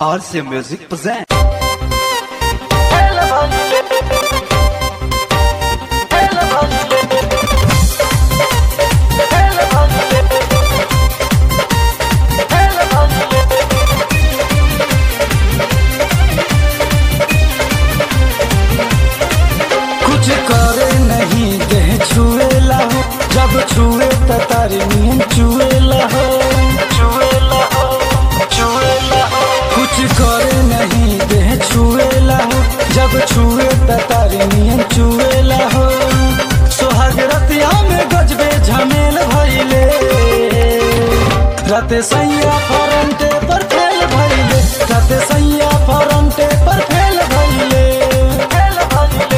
RC Music present. कुछ करे नहीं देह छुएला हो जब छुए त तारी नींद चुएला हो चुएला हो चुएला हो कुछ करे नहीं देह छुएला हो जब छुए त तारी नींद चुएला हो सोहाग रतिया में गजबे झमेल भइले राते सैया फरंटे पर फेल भइले राते सैया फरंटे पर फेल भइले फेल भइले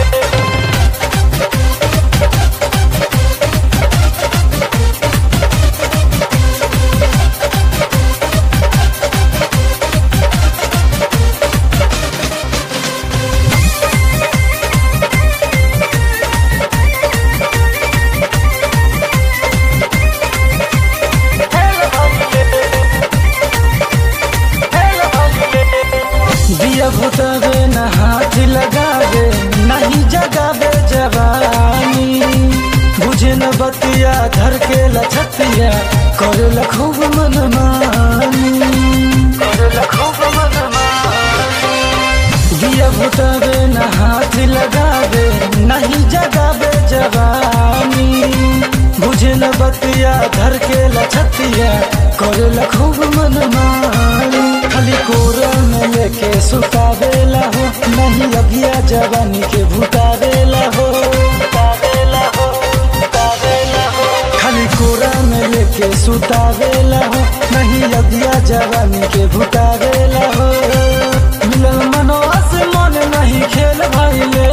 दिया भुतवे न हाथ लगावे नहीं जगावे जवानी बुझे न बतिया धर के लछतिया करे ल खूब मन मानी करे ल खूब मन मानी दिया भुतवे न हाथ लगावे नहीं जगावे जवानी बुझे न बतिया धर के लछतिया करे ल खूब मन मानी खाली कोरा में लेके सुतावेला हो नहीं अगिया जवानी के भुतावेला हो भुतावेला हो भुतावेला हो खाली कोरा में लेके सुतावेला हो नहीं अगिया जवानी के भुतावेला हो मिलल मनवा से मन नहीं खेल भइले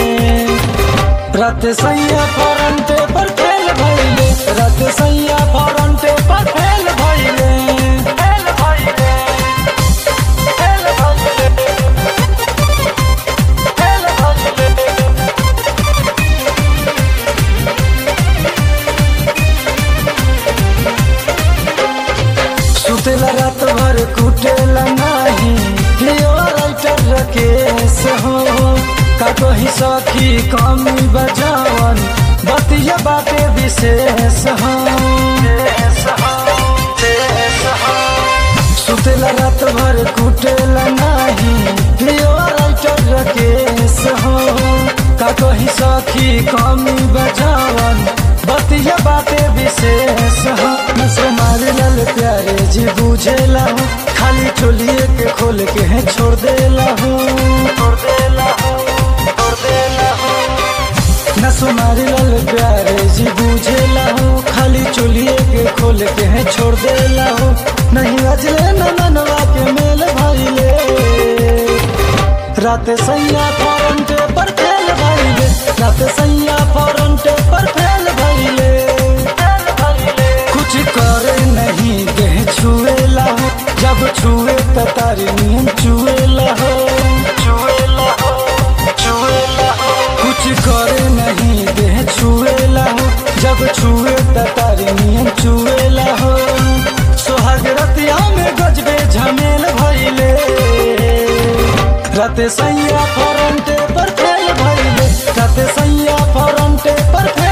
रात सैया फरंटे पर फेल भइले रात सैया फरंटे पर फेल भइले फेल भइले फेल भइले फेल भइले सुतेला रात भर कुटेला नाही लियो राइटर रकेश हो का कही सखी कमी बजावन बतिया बाटे विशेष हो सुतेला रात भर कुटेला नाही लियो राइटर रकेश हो का कही सखी कमी बजावन बतिया बाटे विशेष हो नसो मारे लाल प्यारे जी बुझेला हो खाली चोलिए के खोल के है छोड़ देला हो छोड़ देला हो छोड़ देला हो नसो मारे लाल प्यारे जी बुझेला हो खाली चोलिए के खोल के है छोड़ देला हो नहीं अजले न मनवा के मेल भाईले रात सैया फरंटे पर फेल भइले रात सैया फरंटे पर फेल भइले कुछ करे नहीं देह छुएला हो जब छुए त तारी नींद चुएला हो चुएला हो चुएला हो कुछ करे नहीं देह छुएला हो जब छुए त तारी नींद चुएला हो सोहाग रतिया में गजबे झमेल भइले राते सैया फरंटे पर फेल भइले राते सैया फरंटे पर फेल